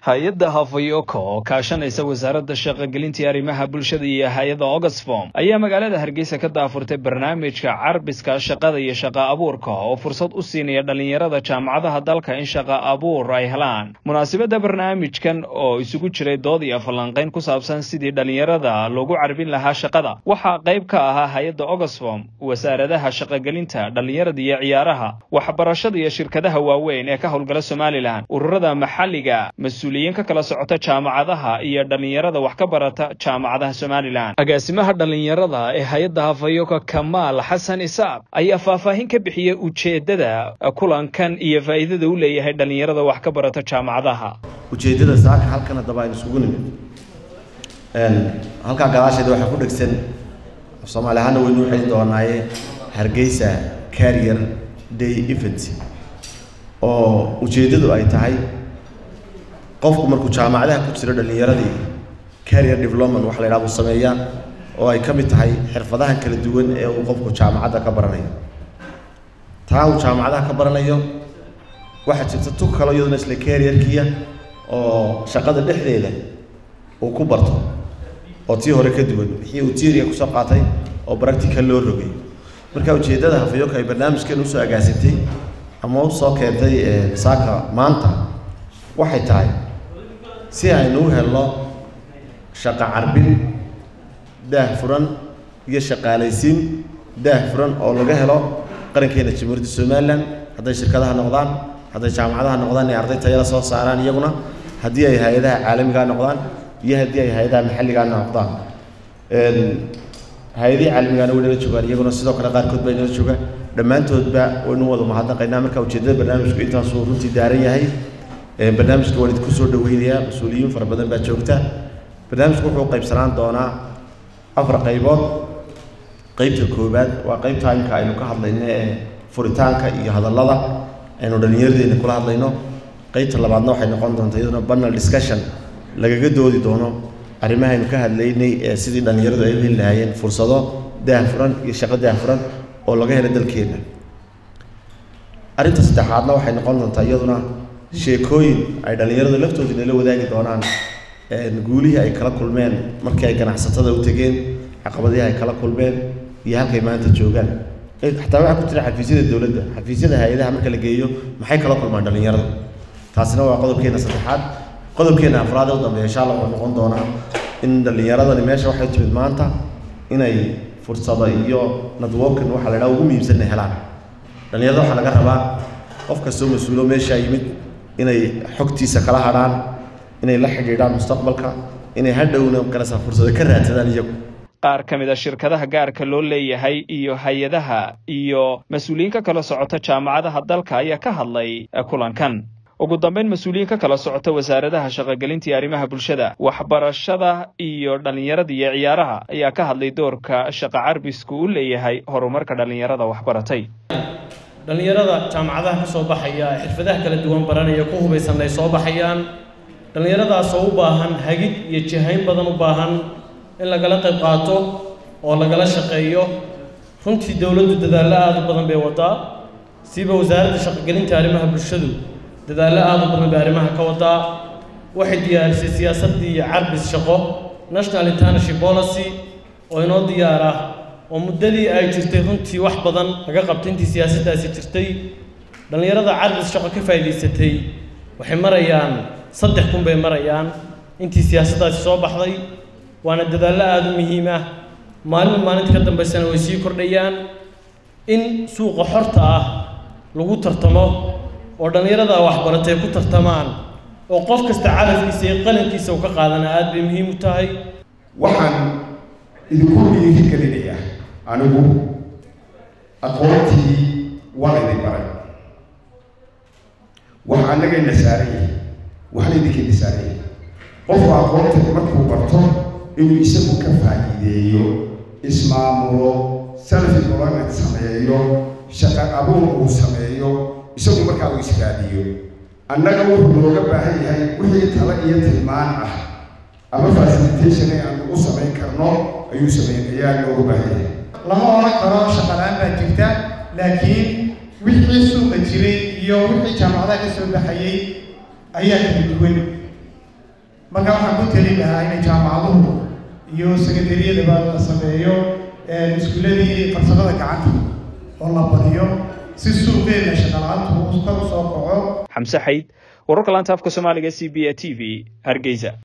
hay-adda hafayoko oo kaashanaysa wasaaradda shaqogelintii arrimaha bulshada iyo hay-adda oxfom ayaa magaalada hargeysa ka daafurtay barnaamijka carbiska shaqada iyo shaqa abuurka oo fursad u siinaya dhallinyarada jaamacadaha dalka in shaqa abuur ay helaan munaasabadda barnaamijkan oo isugu jiray dood iyo falanqayn ku saabsan sidii dhallinyarada loogu carbin lahaa shaqada waxaa qayb ka ahaa hay-adda oxfom wasaaradaha shaqogelinta dhallinyarada iyo ciyaaraha waxbarashada iyo shirkadaha waaweyn ee ka howlgala somalilan ururada maxalliga mas-uuliyiin ka kala socota jaamacadaha iyo dhallinyarada wax ka barata jaamacadaha somalilan agaasimaha dhallinyarada ee hay-adda hafayoka kamaal xasan isaaq ayaa faahfaahin ka bixiyey ujeeddada kulankan iyo faa'iidada u leeyahay dhallinyarada wax ka barata jaamacadaha ujeeddada saaka halkan haddaba aynu isugu nimid halkaa gadaasheeda waxaa ku dhegsan af soomaali ahaana weynu u xeli doonaaye hargeysa carrier day event oo ujeeddadu ay tahay qofku markuu jaamacadaha ku jiro dhallinyaradii carrier development waxa la yidhaha buu sameeyaa oo ay ka mid tahay xirfadahan kala duwan ee uu qofku jaamacadda ka baranayo taa uu jaamacadaha ka baranayo waxaa jirta tug kalo iyaduna isla carrierkiya oo shaqada dhexdeeda uu ku barto oo tii hore ka duwan wixii uu tiiriga kusoo qaatay oo practical loo rogay marka ujeeddada hafayoka ay barnaamijkan usoo agaasintay ama usoo keentay saaka maanta waxay tahay si aynu u helno shaqo carbin daah furan iyo shaqaalaysiin daah furan oo laga helo qarankeena jamhuuriyadda somalilan hadday shirkadaha noqdaan hadday jaamacadaha noqdaan ee arday tayada soo saaraan iyaguna haddii ay hay-adaha caalamigaa noqdaan iyo haddii ay hay-adaha maxalligaa noqdaan hay-adihii caalamigaana way nala joogaan iyaguna sidoo kale qaarkood baa nala jooga dhammaantoodba waynu wada mahadnaqaynaa marka ujeeddada barnaamijku intaasuu runtii daaran yahay barnaamijka waan idinku soo dhaweynayaa mas-uuliyiin fara badan baa joogta barnaamijku wuxuu qaybsanaan doonaa afar qaybood qeybta koowaad waa qeybta imka aynu ka hadlayno ee furitaanka iyo hadallada aynu dhallinyaradeena kula hadlayno qeybta labaadna waxay noqon doontaa iyaduna banal discussion lagaga doodi doono arrimahaynu ka hadlaynay ee sidii dhallinyaradu ay u heli lahaayeen fursado daahfuran iyo shaqo daahfuran oo laga helo dalkeena arrinta saddexaadna waxay noqon doontaa iyaduna sheekooyin ay dhallinyaradu laftooda nala wadaagi doonaan guulihii ay kala kulmeen markii ay ganacsatada u tegeen caqabadihii ay kala kulmeen iyo halkay maanta joogaan xataa waxaa ku jira xafiisyada dowladda xafiisyada hay-adaha marka la geeyo maxay kala kulmaan dhallinyaradu taasina waa qodobkeena saddexaad qodobkeena afraad ee u dambeeya insha allah wuxuu noqon doonaa in dhallinyaradani meesha waxay timid maanta inay fursado iyo networking waxa la idhaha ugu muhiimsanna helaan dhallinyarada waxaa laga rabaa qof kastoo mas-uulo meeshaa yimid inay xogtiisa kala hadhaan inay la xidhiidhaan mustaqbalka inay hadhowna galasa fursado ka raadsadaan iyagu qaar ka mid a shirkadaha gaarka loo leeyahay iyo hay-adaha iyo mas-uuliyiin ka kala socota jaamacadaha dalka ayaa ka hadlay kulankan ugu dambeyn mas-uuliyiin ka kala socota wasaaradaha shaqogelinta iyo arrimaha bulshada waxbarashada iyo dhallinyarada iyo ciyaaraha ayaa ka hadlay doorka shaqa carbisku u leeyahay horumarka dhallinyarada waxbaratay dhallinyarada jaamacadaha ka soo baxaya xirfadaha kala duwan baranaya ku hubaysan ay soo baxayaan dhallinyaradaasoo u baahan hagid iyo jihayn badan u baahan in lagala qayb qaato oo lagala shaqeeyo runtii dowladdu dadaallo aada u badan bay wadaa siba wasaaradda shaqogelinta arrimaha bulshadu dadaallo aada u badan bay arrimaha ka wadaa waxay diyaarisay siyaasaddii carbis shaqo national international policy oo inoo diyaar ah oo muddadii ay jirtay runtii wax badan laga qabtay intii siyaasaddaasi jirtay dhallinyarada carbis shaqo ka faa'iidaysatay waxay marayaan saddex kun bay marayaan intii siyaasaddaasi soo baxday waana dadaallo aada u muhiim ah maalinba maalinta ka dambaysana way sii kordhayaan in suuqa xorta ah lagu tartamo oo dhallinyarada waxbaratay ku tartamaan oo qof kasta calafkiisa iyo qalankiisa uu ka qaadana aada bay muhiim u tahay waxaan idinku dhiiri gelinayaa anigu aqoontii waa idin baray wax annagayna saaran yahay waxna idinkayna saaran yahay qofku aqoonta markuu barto inuu isagu ka faa'iideeyo ismaamulo self employment sameeyo shaqo abuur uu sameeyo isagu markaa uu israadiyo annaga wuxuu nooga baahan yahay wixii talo iyo tilmaan ah ama facilitation ee aan ugu samayn karno ayuu sameyn ayaa nooga baahan yahay lama oran karo shaqalaan baa jirta laakiin wixii suuqa jiray iyo wixii jaamacadaha ka soo baxayey ayaa kala duwan marka waxaan ku teli lahaa inay jaamacaduhu iyo sekandariyadaba la sameeyo iskuuladii farsamada gacanta oo la badiyo si suuqeena shaqala-aantu kor u soo kaco xamse xayd wararka laanta afka soomaaliga c b a t v hargeysa